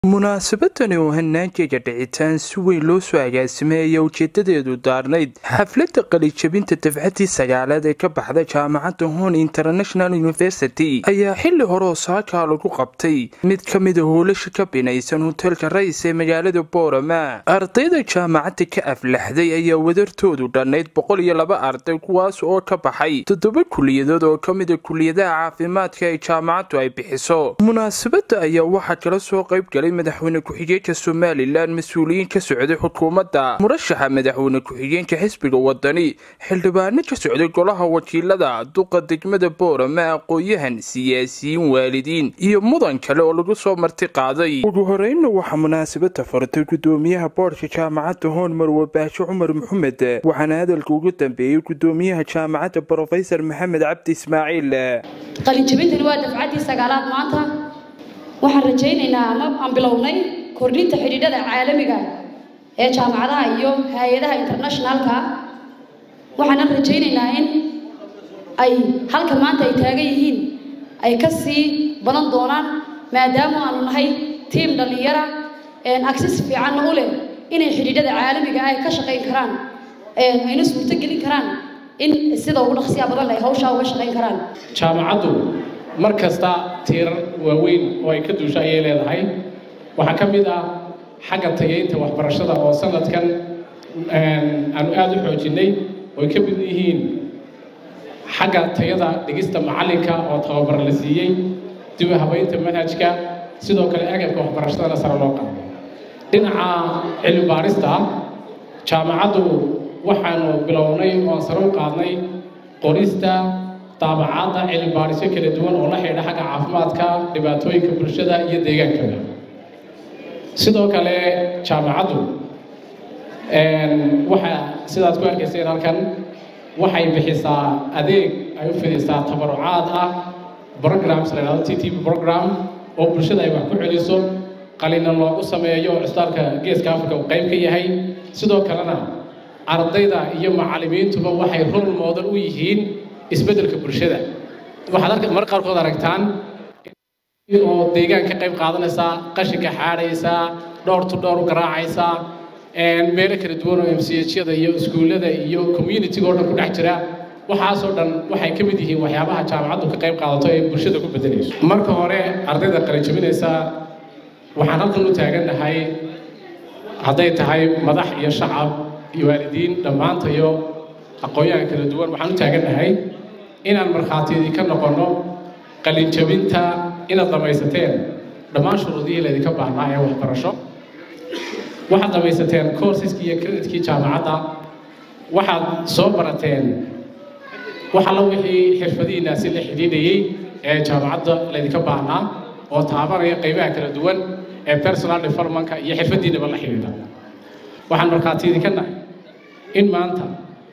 munaasabadani oo hanaankeega dhicitaan si weyn loo soo agaasimay ayaa ujeedadeedu daarnayd xafladda qalijabinta dafcadii sagaalaad ee ka baxda jaamacadda hon international university ayaa xili hore oo saakaa lagu qabtay mid ka mida hoolasha ka binaysan hoteelka rais ee magaalada boorama ardayda jaamacadda ka aflaxday ayaa wadartoodu dhannayd boqol iyo laba arday kuwaas oo ka baxay toddoba kuliyadood oo ka mida kuliyadaha caafimaadka ee jaamacaddu ay bixiso munaasabadda ayaa waxaa kala soo qayb galay madaxweyne ku-xigeenka somalilan mas-uuliyiin ka socday xukuumadda murashaxa madaxweyne ku-xigeenka xisbiga wadani xildhibaano ka socday golaha wakiilada duqa degmada boorama aqoon-yahan siyaasiyiin waalidiin iyo mudan kale oo lagu soo marti qaaday ugu horeynna waxaa munaasabada fartay gudoomiyaha boodhka jaamacadda hoon marwe baashe cumar maxamed waxaana hadalka ugu dambeeyey gudoomiyaha jaamacadda brofesor maxamed cabdi ismaaciil qalinjabintani waa dafcaddii sagaalaad maanta waxaan rajaynaynaa ama aan bilownay kordhinta xidhiidhada caalamiga ee jaamacadaha iyo hay-adaha internationalka waxaanan rajaynaynaa in ay halka maanta ay taagan yihiin ay ka sii badan doonaan maadaama aanu nahay tiim dhallinyara access fiicanna u leh inay xidhiidhada caalamiga ay ka shaqayn karaan ayna suurto gelin karaan in sida ugu dhaqsiya badan leh hawshaa uga shaqayn karaan jaamacaddu mar kasta tiirar waaweyn oo ay ka duusho ayay leedahay waxaa ka mid ah xagga tayaynta waxbarashada oo sanadkan aanu aada u xoojinnay oo ay ka mid yihiin xagga tayada dhigista macallinka oo tababar la siiyey dib u habaynta manhajka sidoo kale agabka waxbarashadana sare loo qaado dhinaca cilmi baarista jaamacaddu waxaanu bilownay oo aan sare u qaadnay qorista daabacaadda cilmi baarisyo kala duwan oo la xidha xagga caafimaadka dhibaatooyinka bulshada iyo deegaankaba sidoo kale jaamacaddu waxa sidaad ku arkayseen halkan waxay bixisaa adeeg ay u fidisaa tabarucaad ah programs la yidhahdo t t p program oo bulshada ay wax ku celiso qalina loogu sameeyo cisbitaalka geeska africa uu qayb ka yahay sidoo kalena ardayda iyo macallimiintuba waxay rol moodan u yihiin isbeddelka bulshada waxaad arka mar qaarkood aragtaan oo deegaan ka qayb qaadanaysaa qashinka xaadhaysaa dhowr to dhowr u garaacaysaa meelo kala duwan oo mchada iyo iskuullada iyo communitiga oo dhan ku dhex jira waxaasoo dhan waxay ka mid yihiin waxyaabaha jaamacaddu ka qayb qaadato ee bulshada ku bedelayso marka hore ardayda qalinjabinaysa waxaan halkan u taagannahay hadday tahay madax iyo shacab iyo waalidiin dhammaantayo aqoon-yahan kala duwan waxaan u taagannahay inaan markhaatiyadii ka noqonno qalinjabinta inaad dhamaysateen dhammaan shuruudihii laydinka baahnaa ee waxbarasho waxaad dhamaysateen coursiskii iyo creditkii jaamacadda waxaad soo barateen wax alla wixii xirfadihiinaasi la xidhiidhayey ee jaamacadda laydinka baahnaa oo taabanaya qaybaha kala duwan ee personal developmentka iyo xirfadiinaba la xidhiidha waxaan markhaatiyadii ka nahay in maanta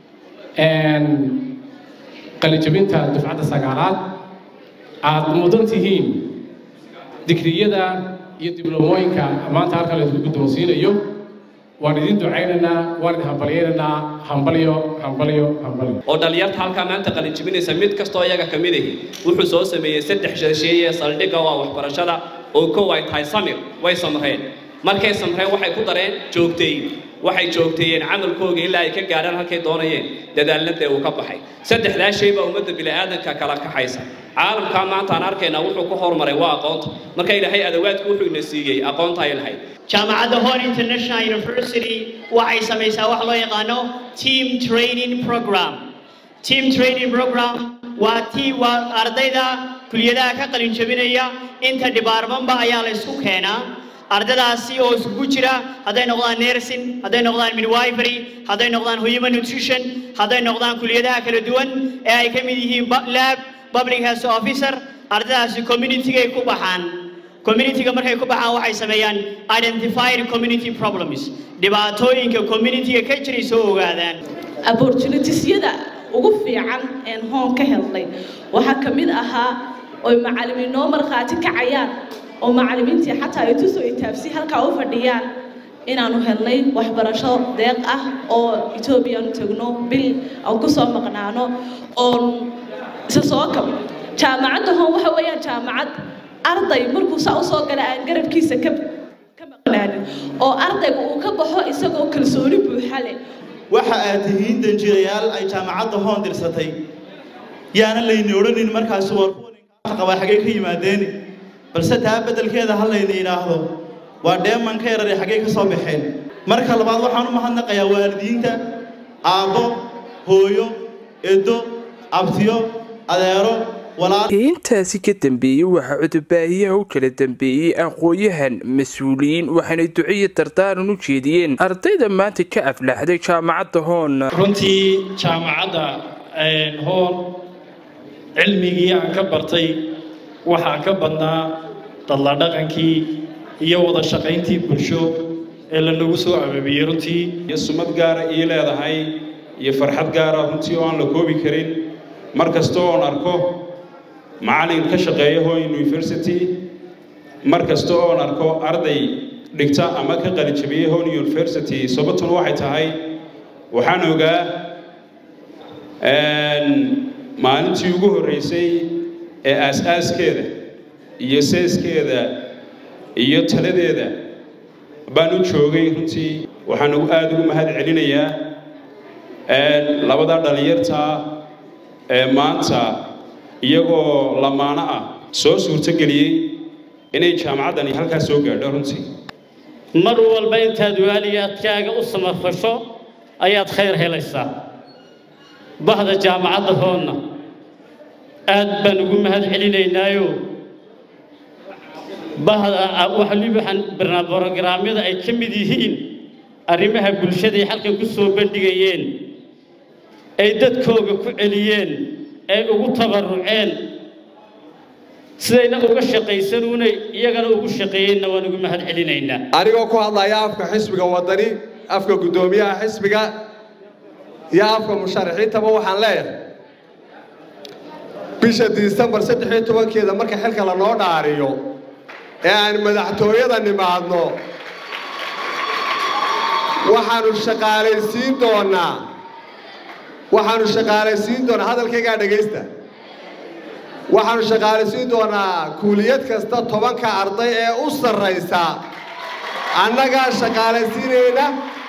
qalijabinta dufcadda sagaalaad aada mudan tihiin digriyada iyo dibloomooyinka maanta halkan laydinku guddoonsiinayo waan idin ducaynaynaa waan idin hambalyaynaynaa hambalyo hambalyo hambalyo oo dhallinyarta halkaa maanta qalinjibinaysa mid kastoo iyaga ka mid ahi wuxuu soo sameeyey saddex shasheeye saldhigga waa waxbarashada oo kow ay tahay samir way samreen markay samreen waxay ku dareen joogtayn waxay joogteeyeen camalkooga ilaa ay ka gaadhaan halkay doonayeen dadaalnadee uu ka baxay saddexdaa shay baa ummadda bini'aadanka kala kaxaysa caalamkaa maanta aan arkaynaa wuxuu ku horumaray waa aqoonta marka ilaahay adawaadku wuxuu ina siiyey aqoonta ay lahayd jaamacadda hon international university waxay samaysaa wax loo yaqaano team training program team training program waa ti waa ardayda kuliyadaha ka qalin jabinaya inta dhibaarmanba ayaa la isku keenaa ardadaasi oo isugu jira hadday noqdaan nursing hadday noqdaan midwifery hadday noqdaan human nutrition hadday noqdaan kuliyadaha kala duwan ee ay ka mid yihiin lab public health officer ardadaasi communitygay ku baxaan communityga markay ku baxaan waxay sameeyaan identified community problems dhibaatooyinka communityga ka jiray soo ogaadaan opportunitiesyada ugu fiican een hoon ka helnay waxaa ka mid ahaa oy macallimiin noo markhaati kacayaan oo macallimiintii xataa ay tusoo itaabsi halkaa u fadhiyaan inaanu helnay waxbarasho deeq ah oo etoobiya aanu tegno bil aan ku soo maqnaano oon isa soo kab jaamacadda hoon waxa weeyaan jaamacad arday markuu saa usoo gala aan garabkiisa ka imaanin oo ardayga uu ka baxo isagoo kalsooni buuxa leh waxa aad tihiin danjirayaal ay jaamacadda hoon dirsatay yaana layni odhanin markaasi war kuwa qabaa xaggay ka yimaadeen balse taa beddelkeeda ha layni idhaahdo waa dheeman ka yarare xaggay ka soo baxeen marka labaad waxaan u mahadnaqayaa waalidiinta aabbo hooyo edo abtiyo adeero intaasi ka dambeeyey waxaa cudubaahiyaha u kala dambeeyey aqooyahan mas-uuliyiin waxaanay duciyo dardaaran u jeediyeen ardayda maanta ka aflaxday jaamacadda hoon runtii jaamacadda hoon cilmigii aan ka bartay waxaa ka badnaa dadla dhaqankii iyo wada shaqayntii bulsho ee lanagu soo ababiyey runtii iyo sumad gaara ii leedahay iyo farxad gaara runtii oo aan la koobi karin mar kasta oon arko macallin ka shaqeeya hoyn university mar kasta oon arko arday dhigta ama ka qalijabiyey hoyn university sababtuna waxay tahay waxaan ogaa maalintii ugu horreysay ee aas-aaskeeda iyo seeskeeda iyo taladeeda baan u joogay runtii waxaan aada ugu mahad celinayaa labada dhallinyartaa ee maanta iyagoo lamaano ah soo suurtogeliyey inay jaamacaddani halkaas soo gaadho runtii mar walba intaad waaliyaadkaaga u samafasho ayaad khayr helaysaa bahda jaamacadda hoonna aad baan ugu mahad celinaynaayo bahda waxaan brogaraamyada ay ka mid yihiin arrimaha bulshada ay halkan ku soo bandhigayeen ay dadkooga ku celiyeen ay ugu tabaruceen sidayna uga shaqaysanuunay iyagana ugu shaqeeyeenna waan ugu mahad celinaynaa anigoo ku hadlaya afka xisbiga wadani afka guddoomiyaha xisbiga iyo afka musharaxiintaba waxaan leeyahay bisha disembar saddex iyo tobankeeda marka xilka lanoo dhaariyo ee aan madaxtooyada nimaadno waxaanu shaqaalaysiin doonaa waxaanu shaqaalaysiin doonaa hadalkaygaa dhegaysta waxaanu shaqaalaysiin doonaa kuuliyad kasta tobanka arday ee u sarraysa annagaa shaqaalaysiinayna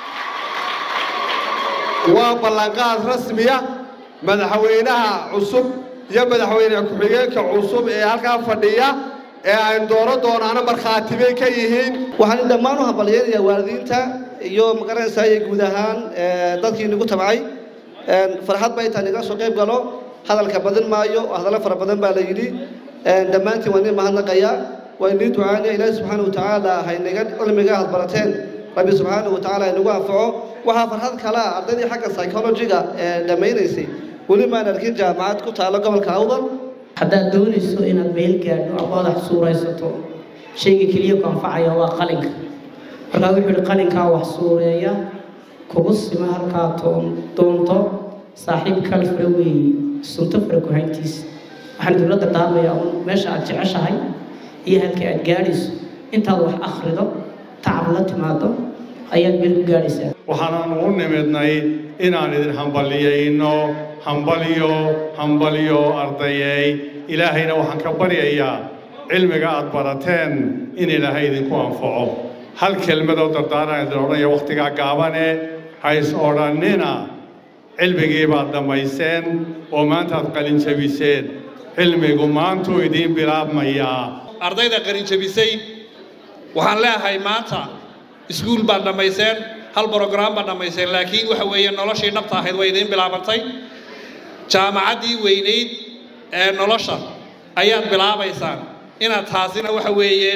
waa ballanqaad rasmiya madaxweynaha cusub iyo madaxweyne ku-xigeenka cusub ee halkaa fadhiya ee aynu doono doonaana markhaatibay ka yihiin waxaan dhammaan u hambalyaynayaa waalidiinta iyo magaranaysaa iyo guud ahaan dadkii nagu tabcay farxad ba intaan iga soo qayb galo hadalka badin maayo hadallo fara badan baa la yidhi dhammaantiin waan idin mahadnaqayaa waa inii ducaanaya ilaahi subxaana wa tacaala haynaga cilmiga aad barateen rabbi subxaana wa tacaala inagu anfaco waxaa farxad kale ah ardaydii xagga psychologiga ee dhammaynaysay weli maan arkin jaamacad ku taalo gobolka awdal haddaad doonayso inaad meel gaadho ama wadax suuraysato shayga keliya ku anfacaya waa qalinka markaa wuxuu ihi qalinkaa wax suureeya kugu sima halkaa doonto saaxiib kal fara weeye sunto fara kuhayntiisa waxaan dowladda daamayaa un meesha aad jeceshahay iyo halka aad gaadhayso intaad wax akhrido tacab la timaado ayaad meel ku gaadhaysaa waxaanan u nimidnay inaan idin hambaliyayno hambaliyo hambaliyo ardayey ilaahayna waxaan ka baryayaa cilmiga aad barateen in ilaahay idinku anfaco hal kelmadoo dardaaran idin odhanaya wakhtigaa gaabane hays odhannina cilmigii baad dhammayseen oo maanta aad qalinjabiseen cilmigu maantuu idiin bilaabmayaa ardayda qalinjabisay waxaan leeyahay maanta iskuul baad dhammayseen hal brograam baad dhammayseen laakiin waxa weeye noloshii dhabta ahayd way idiin bilaabantay jaamacaddii weynayd ee nolosha ayaad bilaabaysaan inaad taasina waxa weeye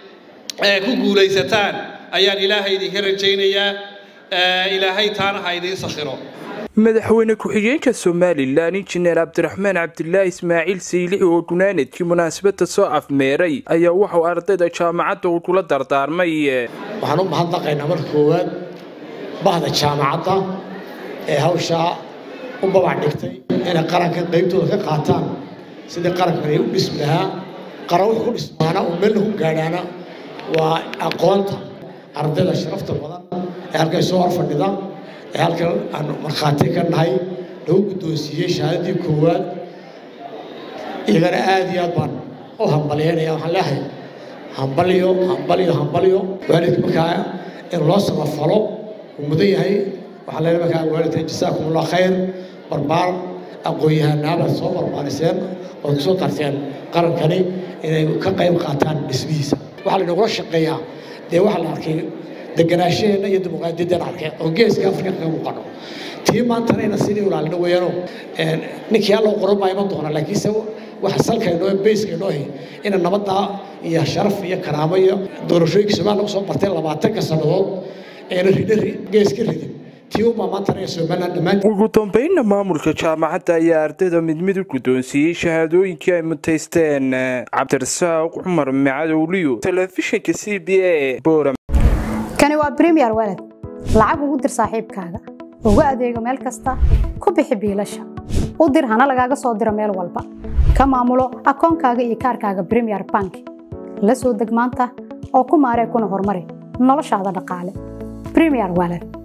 ku guulaysataan ayaan ilaahay idinka rajaynayaa ilaahay taana ha idiin sakhiro madaxweyne ku-xigeenka somalilan injineer cabdiraxmaan cabdilaahi ismaaciil siilixi oo gunaanadkii munaasabadda soo afmeeray ayaa waxauu ardayda jaamacadda uu kula dardaarmay waxaan u mahadnaqaynaa marka koowaad bahda jaamacadda ee hawshaa u babac dhigtay inay qaranka qaybtooda ka qaataan sidii qarankan ay u dhismi lahaa qaran wuxuu ku dhismaana oo meelna ku gaadhaana waa aqoonta ardayda sharafta badan ee halkay soo hor fadhida ee halkan aan markhaati ka nahay lagu guddoonsiiyey shahaadadii koowaad iyagana aad iyo aad baan u hambalyaynaya waxaan leeyahay hambalyo hambalyo hambalyo waalidka markaa in loo samafalo uu mudan yahay waxaa leeyahay markaa waalidka jasaakum allah khayr barbaar aqoon-yahanaaba soo barbaariseen ood kusoo tarteen qarankani inay ka qayb qaataan dhismihiisa waxaa laynagula shaqeeyaa dee waxaa la arkay deganaashaheenna iyo dimuqraadiyaddeen arkay oo geeska afrika kaga muuqano tii maantana ina sidii ilaalino weeyaano ninkii alloo qoran baa iman doona laakiinse waxa salkaynoo bayskaynoo ahi ina nabadda iyo sharaf iyo karaamo iyo doorashooyinka soomaaliya lagu soo bartay labaatanka sannadood eena ridhari geeska ridin tii unbaa maantana ee somaliland dhammaantii ugu dambeynna maamulka jaamacadda ayaa ardayda mid mid u guddoonsiiyey shahaadooyinkii ay mutaysteen cabdirasaaq cumar macadowliyo telefishinka c b a boram kani waa premier walad lacag ugu dir saaxiibkaaga ugu adeego meel kasta ku bixi biilasha u dir hana lagaaga soo diro meel walba ka maamulo akoonkaaga iyo kaarkaaga premier bank la soo deg maanta oo ku maaree kuna horumari noloshaada dhaqaale premier walad